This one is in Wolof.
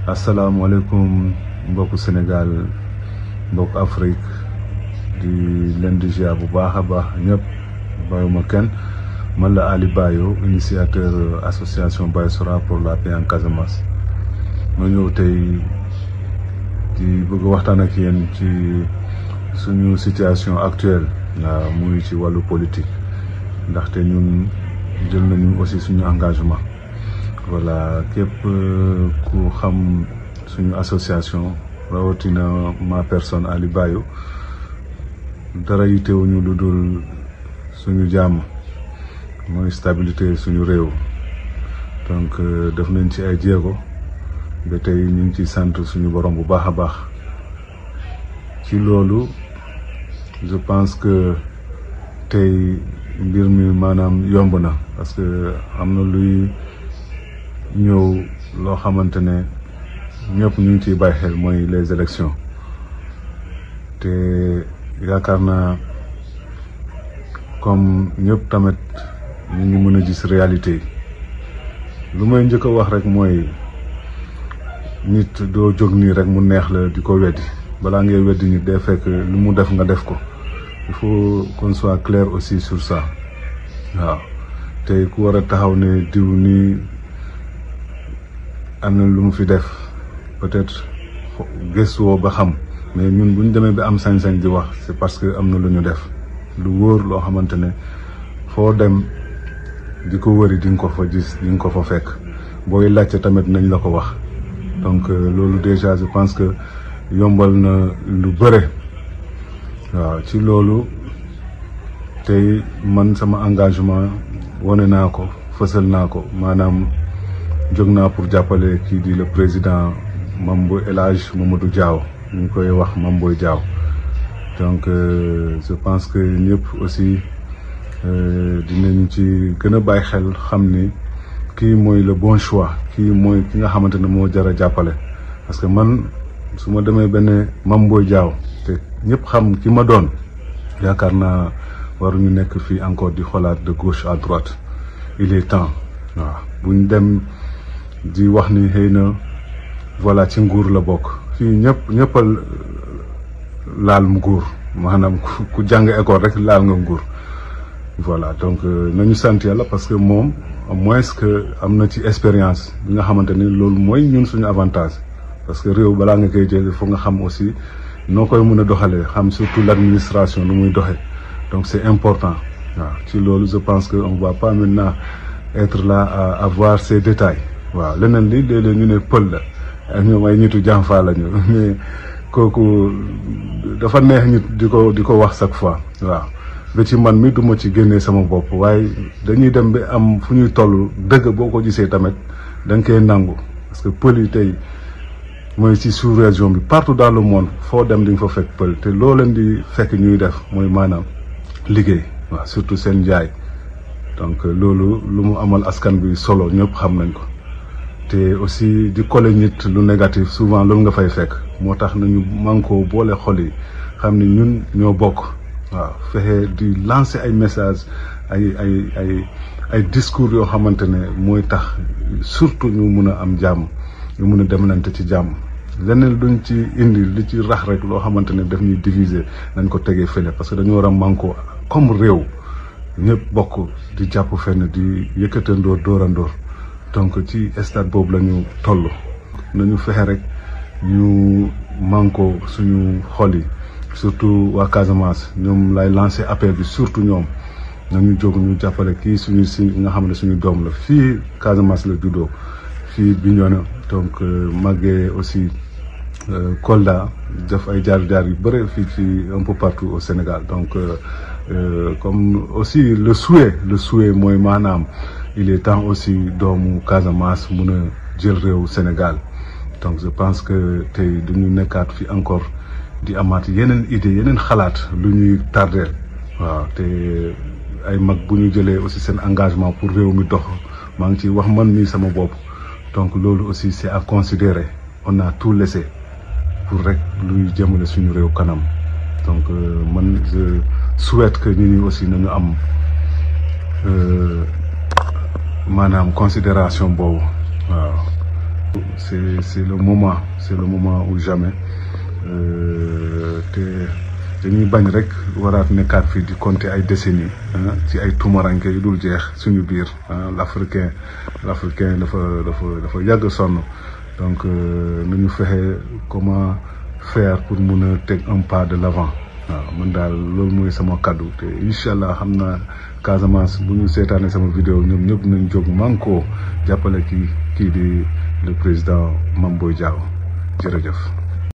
asalaamaaleykum mbokku Sénégal mbokku Afrique di leen di ziar bu baax a baax ñëpp bàyyuma kenn man la Ali Bayo initiateur association Bayosora pour la paix en Casamance ma ñëw tey di bëgg waxtaan ak yéen ci suñu situation actuelle waaw muy ci wàllu politique ndaxte ñun jël nañu aussi suñu engagement voilà képp ku xam suñu association rawatina ma personne Ali Bayo dara yitewuñu lu dul suñu jàmm mooy stabilité suñu réew donc def nañ ci ay jéego ba tey ñu ngi ci sant suñu borom bu baax a baax ci loolu je pense que tey mbir mi maanaam yomb na parce que am na luy ñëw loo xamante ne ñëpp ñu ngi ciy bàyyi xel mooy les élections te yaakaar naa comme ñëpp tamit ñu ngi mën a gis réalité yi lu may njëkk a wax rek mooy nit doo jóg nii rek mu neex la di ko weddi balaa ngay weddi nit day fekk lu mu def nga def ko il faut qu'on soit clair aussi sur ça waaw te ku war a taxaw ne diw nii am na lu mu fi def peut-être gëstuwoo ba xam mais ñun bu ñu demee ba am sañ-sañ di wax c'est parce que am na lu ñu def lu wóor loo xamante ne foo dem di ko wëri di nga ko fa gis di nga ko fa fekk booy laajte tamit nañ la ko wax donc loolu déjà je pense que yombal na lu bëre waaw ci loolu tey man sama engagement wane naa ko fësal naa ko maanaam jóg naa pour jàppale kii di le président Mambo El Hadj Mamadou Diaw ñu ngi koy wax Mamboy Diaw donc je pense que ñëpp aussi dinañ ci gën a bàyyi xel xam ni kii mooy le bon choix kii mooy ki nga xamante ne moo jar a jàppale parce que man su ma demee benn Mamboy Diaw te ñëpp xam ki ma doon yaakaar naa waruñu nekk fii encore di xoolaat de gauche à droite il est temps waaw buñ dem di wax ni xëy na voilà ci nguur la bokk fii ñëpp ñëppal laal nguur maanaam ku jàng école rek laal nga nguur voilà donc nañu sant yàlla parce que moom au moins que am na ci expérience bi nga xamante ni loolu mooy ñun suñu avantage parce que réew balaa nga koy jël foog nga xam aussi noo koy mën a doxalee xam surtout l'administration nu muy doxee donc c'est important waaw ci loolu je pense que on va pas maintenant être là à avoir ces détails waaw leneen li léeg-léeg ñu ne pël la ak ñoom ay ñitu jànfaa lañu mais kooku dafa neex nit di ko di ko wax chaque fois waaw ba ci man mi duma ci génnee sama bopp waaye dañuy dem ba am fu ñuy toll dëgg boo ko gisee tamit da nga koy nangu parce que pël yi tey mooy ci sous-région bi partout dans le monde foo dem di nga fa fekk pël te loo leen di fekk ñuy def mooy maanaam liggéey waaw surtout seen njaay donc loolu lu mu amal askan bi solo ñëpp xam nañ ko te aussi di coller nit lu négatif souvent loolu nga fay fekk moo tax nañu mànkoo boole xol yi xam ni ñun ñoo bokk waaw fexe di lancer ay messages ay ay ay ay discours yoo xamante ne mooy tax surtout ñu mun a am jàmm ñu mun a demlante ci jàmm leneen duñ ci indi li ci rax rek loo xamante ne daf ñuy diviser nañ ko tegee fële parce que dañu war a mànkoo comme réew ñëpp bokk di jàpp fenn di yëkkatandoor dóorandoor donc ci stade boobu la ñu toll nañu fexe rek ñu manko suñu xol yi surtout waa Casamance ñoom lay lancer appel bi surtout ñoom nañu jóg ñu jàppale kii suñu si nga xam ne suñu doom la fii Casamance la juddoo fii Bignona donc màggee aussi Kolda def ay jaar-jaar yu bëre fii ci un peu partout au Sénégal donc comme aussi le souhait le souhait mooy maanaam il est temps aussi doomu Casamance mun a jël réew Sénégal donc je pense que tey duñu nekkaat fi encore di amaat yeneen idée yeneen xalaat lu ñuy tardeel waaw te ay mag bu ñu jëlee aussi seen engagement pour réew mi dox maa ngi ci wax man mii sama bopp donc loolu aussi c'est à considérer on a tout laissé pour rek luy jëmale suñu réew kanam donc man je souhaite que ñu ñi aussi nañu am maanaam considération boobu waaw c'est c'est le moment c'est le moment ou jamais te dañuy bañ rek waraat nekkaat fii di compter ay décennies ci ay tumaranke yu dul jeex suñu biir l'africain l'africain dafa dafa dafa yàgg sonn donc nañu fexe comment faire pour mun a teg un pas de l'avant waaw man daal loolu mooy sama kaddu te incha allah xam naa Casamance bu ñu seetaanee sama vidéo ñoom ñëpp nañ jóg manko jàppale kii kii di le président Mame Boye Diao jërëjëf